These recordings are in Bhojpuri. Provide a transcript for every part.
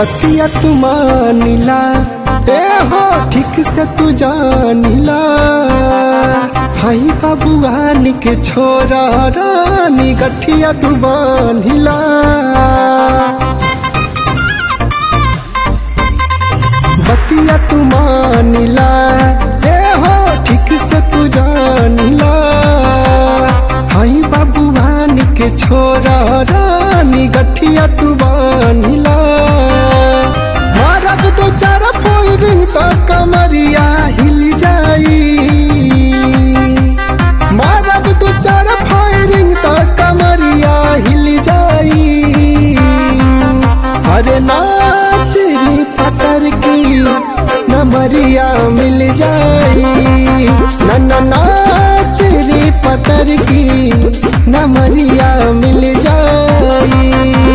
बतिया तू मानिला ए हो ठीक से तू जानिला हाई बाबुआन के छोरा रानी गठिया तू बांधिला बतिया तू मानिला ए हो ठीक से तू जानिला हाई बाबुआन के छोरा रानी गठिया तू बानिला मारब तो चार पोइरिंग तो कमरिया हिल जाई मारब तो चार फायरिंग तो कमरिया हिल जाई अरे नाचरी पतर की नमरिया मिल जाई न नाचरी पतर की नमरिया मिल जाई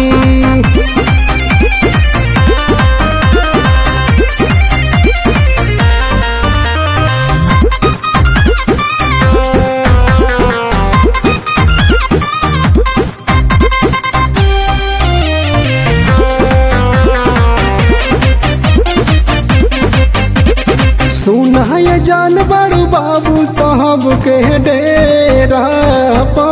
सुना ये जान बड़ू बाबू साहब के डेरा पा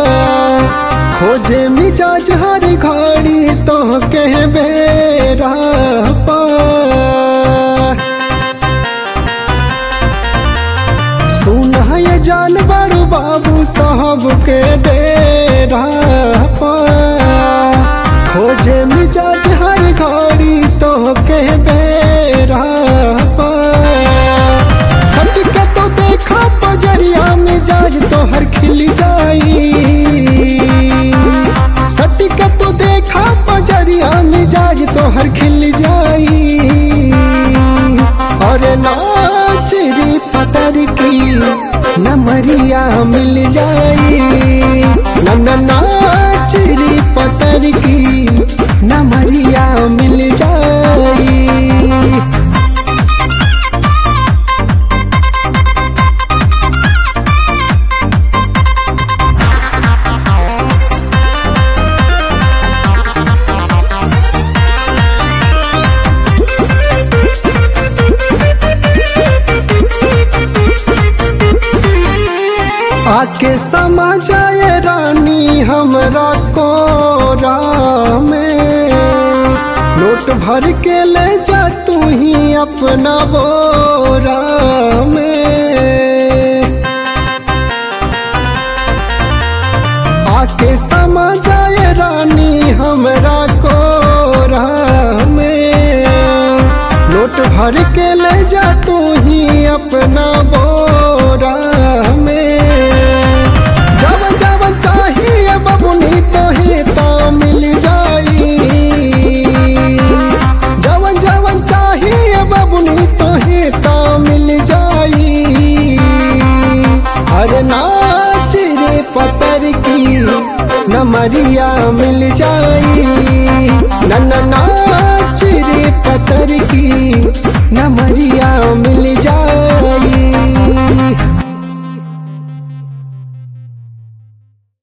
खोजे मिजाज हर घड़ी तो के बेरा पा सुना ये जान बड़ू बाबू साहब के डेरा पा खोजे मिजाज हर घड़ी तो के बेरा पा सटके तो देखा बजरिया मिजाज तो हर खिल जाई सटके तो देखा बजरिया मिजाज तो हर खिल जाई और नाच रे पतर की नमरिया मिल जाई न न नाच रे पतर की नमरिया मिल जाई आके समा जाए रानी हमरा कोरा में नोट भर के ले जा तू ही अपना बोरा में आके समा जाए रानी हमरा कोरा में नोट भर के ले जा तू ही अपना बोरा में जब जब चाहिए बबुनी तो ही तो मिल जाई जब जब चाहिए बबुनी तो ही तो मिल जाई अरे नाच रे पतर की नमरिया मिल जाई न न नाच रे पतर की नमरिया मिल जाई